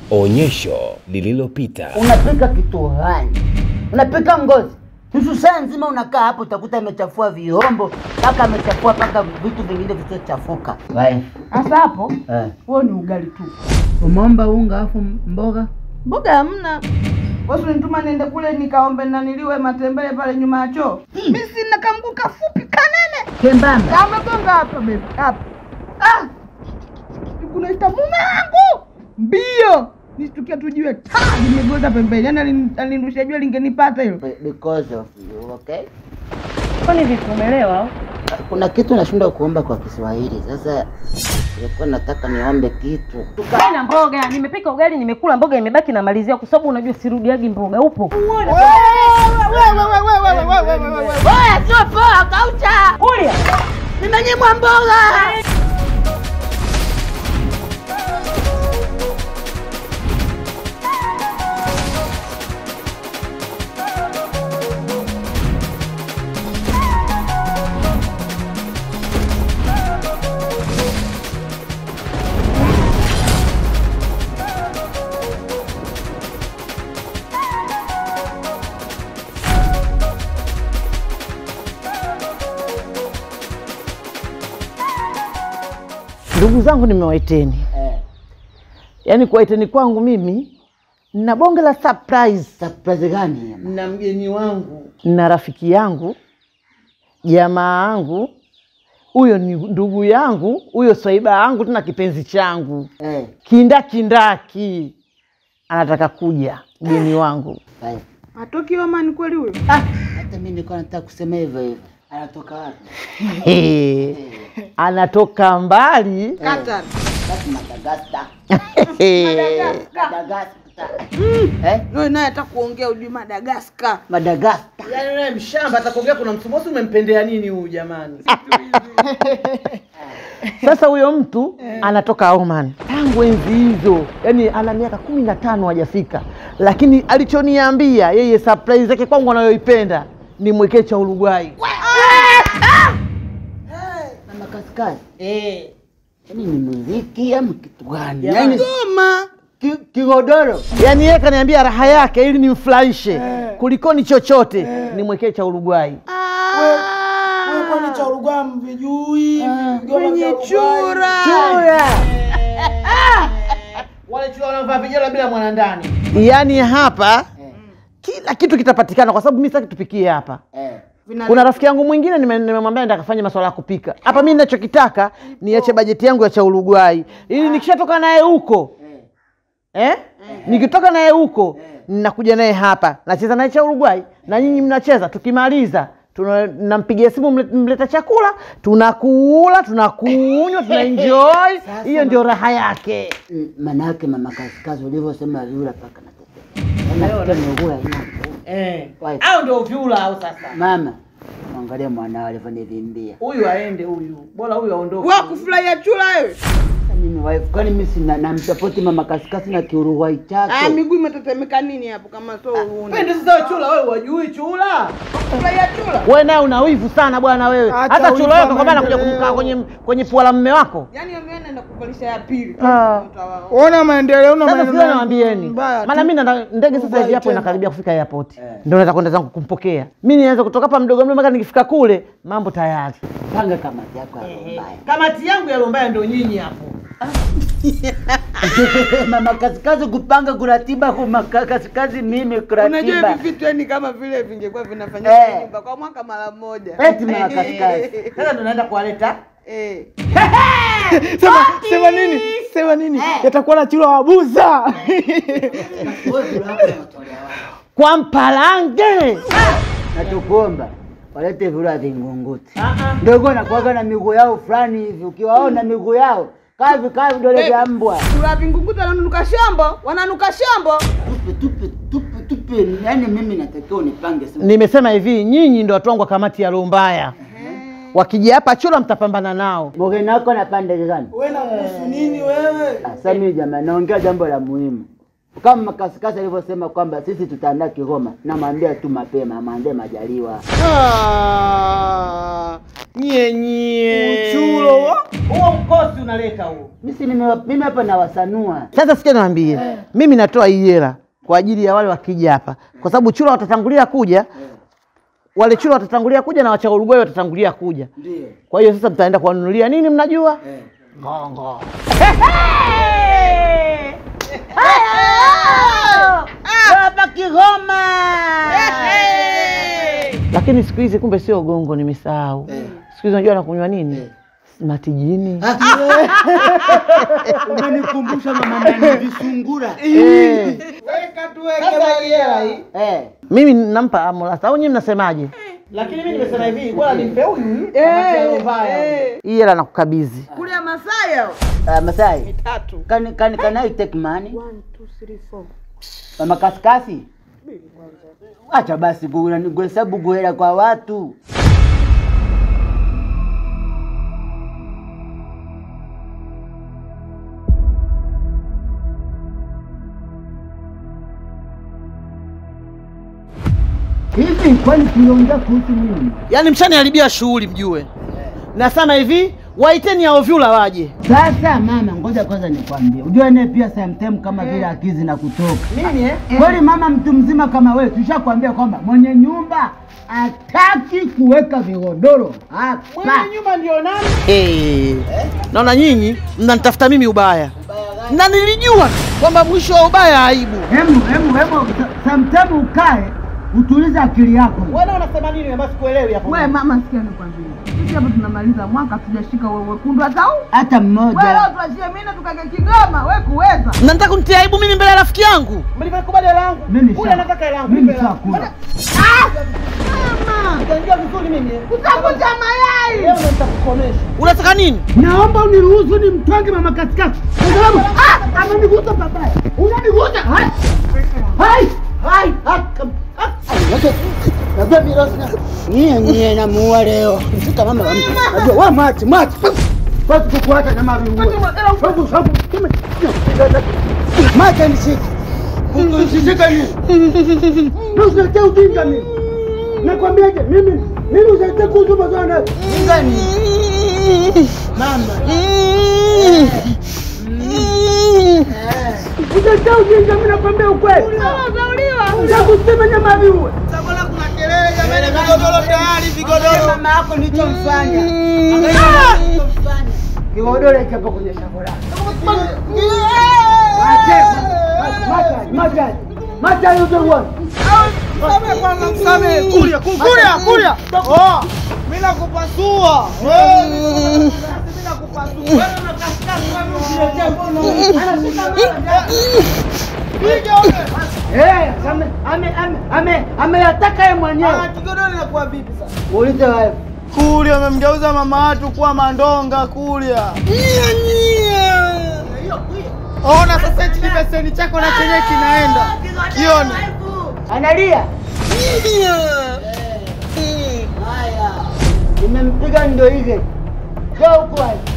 Onyesho lililopita. Unapika kitu gani? Unapika ngozi nusu saa nzima, unakaa hapo, utakuta amechafua vyombo mpaka amechafua mpaka vitu vingine visiochafuka. Sasa hapo Eh. huo ni ugali tu, Umeomba unga afu mboga mboga hamna. Wewe unituma niende kule nikaombe naniliwe matembele pale nyuma ya choo. Mimi sina kamguu kafupi kanene. kembamba. Amegonga hapa baby, hapa. Ah! Kunaita mume wangu mbio, nishtukia tujue ta limegoza pembeni, yani alin- alinirusha jua lingenipata hilo. Be- Because of you, okay? Kwani vipi, umeelewa au? Kuna kitu nashindwa kuomba kwa Kiswahili. Sasa nilikuwa nataka niombe kitu. na mboga nimepika ugali nimekula mboga imebaki namalizia kwa sababu unajua sirudiagi mboga upo Oya, sio poa, kaucha. Ulia. Nimenyimwa mboga. Ndugu zangu nimewaiteni, Eh, yaani kuwaiteni kwangu mimi nina bonge la surprise. surprise gani? na mgeni wangu na rafiki yangu jamaa yangu, huyo ni ndugu yangu, huyo swaiba yangu, tena kipenzi changu Eh, kindakindaki, anataka kuja mgeni wangu. bye. Atoki Oman kweli huyo? Hata mimi nilikuwa nataka kusema hivyo hivyo. Anatoka wapi? He, anatoka mbali Qatar. Basi Madagascar. He, Madagascar. Eh? Wewe naye hata kuongea ujui Madagascar. Madagascar. yaani wewe mshamba atakuongea kuna msumosi umempendea nini huyu jamani sasa huyo mtu anatoka Oman tangu enzi hizo yaani ana miaka kumi na tano hajafika lakini alichoniambia yeye surprise yake kwangu anayoipenda ni mwekee cha Uruguay Mama kaskazini. Eh. Yaani ni muziki ama kitu gani? Jamani. Yaani Goma. ki- kigodoro. yaani yeye kaniambia raha yake ili nimfurahishe kulikoni chochote nimwekee cha Uruguay kwani cha Uruguay mvijui Kwenye chura. Chura. wale chura wanavaa vijela bila mwanandani yaani hapa kila kitu kitapatikana kwa sababu mi sitaki tupikie hapa Eh. kuna rafiki yangu mwingine nime- nimemwambia nenda kafanya masuala ya kupika hapa mi ninachokitaka niache bajeti yangu ya cha Uruguay ili nikishatoka naye huko eh? nikitoka naye huko ninakuja naye hapa nacheza naye cha Uruguay na nyinyi mnacheza tukimaliza tuna- nampigia simu mle- mleta chakula tunakula tunakunywa tunaenjoy hiyo ndio raha yake Mm, Manake mama kaskazi ulivyosema yule paka na tete. Unasikia miguu haina nguvu. eh. Wife. au ndio vyula au sasa Mama, mwangalie mwanao alivyonivimbia. huyu aende huyu bora huyu aondoke Wewe kufurahia chura wewe? Sasa Mimi wife, kwani mimi sina namsapoti mama kaskazi na kiuruguay Ah, chake. miguu imetetemeka nini hapo kama sio uone? pende sasa chula wewe wajui chula Kufurahia chura? wewe naye una wivu sana bwana wewe Acha hata wivu chula wa wako kwa maana kuja maendeleo. kumkaa kwenye kwenye pua la mme wako Yaani wewe naenda kuvalisha ya pili. Ah. Utawao. ona maendeleo una sasa sio maendeleo nawambieni mbaya tu. maana mimi na ndege sasa hivi Uruguay hapo tena. inakaribia kufika airport ndio naweza kwenda zangu kumpokea mimi nianze kutoka hapa mdogo mdogo mpaka nikifika kule mambo tayari Panga kamati yako ya mbaya. kamati yangu ya Lombaya ndio nyinyi hapo mama kaskazi kupanga kuratiba kwa kaskazi mimi Unajua kuratiba. hivi vitu yani kama vile vingekuwa vinafanyika Eh. kwenye nyumba kwa mwaka mara moja. Eti mama kaskazi. sasa ndo naenda kuwaleta Eh. sema sema nini sema nini yatakuwa na chura wabuza kwa mpalange Na tukuomba walete vula vingunguti. Ndogo nakuwaga na miguu yao fulani hivi, ukiwaona miguu yao kavi kavi vidole vya mbwa. Chura vingunguta wananuka shambo, wananuka shambo. Tupe tupe tupe tupe, yani mimi natakiwa unipange sana. nimesema hivi nyinyi ndo watu wangu wa kamati ya Lombaya wakija hapa chula mtapambana nao Mgeni wako na pande gani? wewe na kuhusu nini wewe Sasa mimi jamani, naongea jambo la muhimu. Kama Kasikasi alivyosema kwamba sisi tutaandaa Kigoma, namwambia tu mapema, amwambie Majaliwa. Ah, Nye nye. Uchulo wa? Huo mkosi unaleta huo. Mimi si nime- mimi hapa nawasanua. Sasa sikia niwaambie, mimi natoa hii hela kwa ajili ya wale wakija hapa, kwa sababu chura watatangulia kuja, wale chura watatangulia kuja na wacha Uruguay watatangulia kuja. Ndio. Kwa hiyo sasa mtaenda kuwanunulia nini? Mnajua ngongo. Hapa Kigoma. Lakini siku hizi kumbe sio gongo, nimesahau. Siku hizi unajua nakunywa nini? Matijini. Umenikumbusha mama nani visungura. Eh. Eh. Mimi nampa Amolasa au nyinyi mnasemaje? Lakini mimi nimesema hivi, bora nimpe huyu. Hii hela nakukabidhi. Kule ya Masaya. Uh, Masai. Can, can, can I take money? Mama kasikasi. Acha basi gu- kuhesabu guhela kwa watu. Hivi kwani tuliongea kuhusu nini? Yaani mshaniharibia shughuli mjue. Nasema hivi, waiteni hao vyula waje. Sasa mama, ngoja kwanza nikwambie, ujue naye pia sometime kama vile akizi na kutoka Nini eh? kweli. Mama, mtu mzima kama wewe, tushakwambia kwamba mwenye nyumba hataki kuweka vigodoro hapa. nyumba ndio nani? Eh. Naona nyinyi mnanitafuta mimi ubaya. Na nilijua kwamba mwisho wa ubaya aibu. Hemu, hemu, hemu, sometime ukae utulize akili yako. Wewe unasema nini basi kuelewi hapo? We mama, sikia nikwambie, sisi hapa tunamaliza mwaka tujashika wewe wekundu hata huu. Hata We leo mmoja tuachie mimi na tukake Kigoma, we kuweza. Mnataka kunitia aibu mimi mbele ya rafiki yangu? Mlivyokubali hela yangu. mimi Huyu sha- anataka hela yangu. mimi nipe hela yangu. shakula. Utanijua vizuri mimi. eh? Utakuta mayai. Leo ndo nitakukomesha. Unataka nini? Naomba uniruhusu ni mtwange mama katikati, kwa sababu ah, amenigusa babaya, unanigusa hai hai hai hai kam- ah, ah, wacha- najua mirasi na nyie nyie namuua leo, mshika mama wa mtu, najua wa mati mati basi kukuacha na mami uwe sabu sabu kime mati nishike usishike nini na usiletee ujinga mimi nakwambiaje mimi mimi usiletee kuzuba sana ujinga nini mama Utaita ujinga, mimi nakwambia ukweli. Utakusema nyama viue. Vigodoro tayari, vigodoro. Mama yako nilichomfanya. Kigodoro hicho hapo kwenye shamba lako. Macha, macha. Macha you don't want. Msame, kulia, kulia, kulia. Oh, mimi nakupasua. Wewe. Eh, ame ame ame ame ameyataka yeye mwenyewe. Kigodoro inakuwa vipi sasa? Uulize wewe. Kulia amemgeuza mama watu kuwa mandonga kulia. Ona sasa hichi kibeseni chako na chenye kinaenda. Kione. Analia. Haya. Nimempiga ndo hivi. Njoo huku wewe.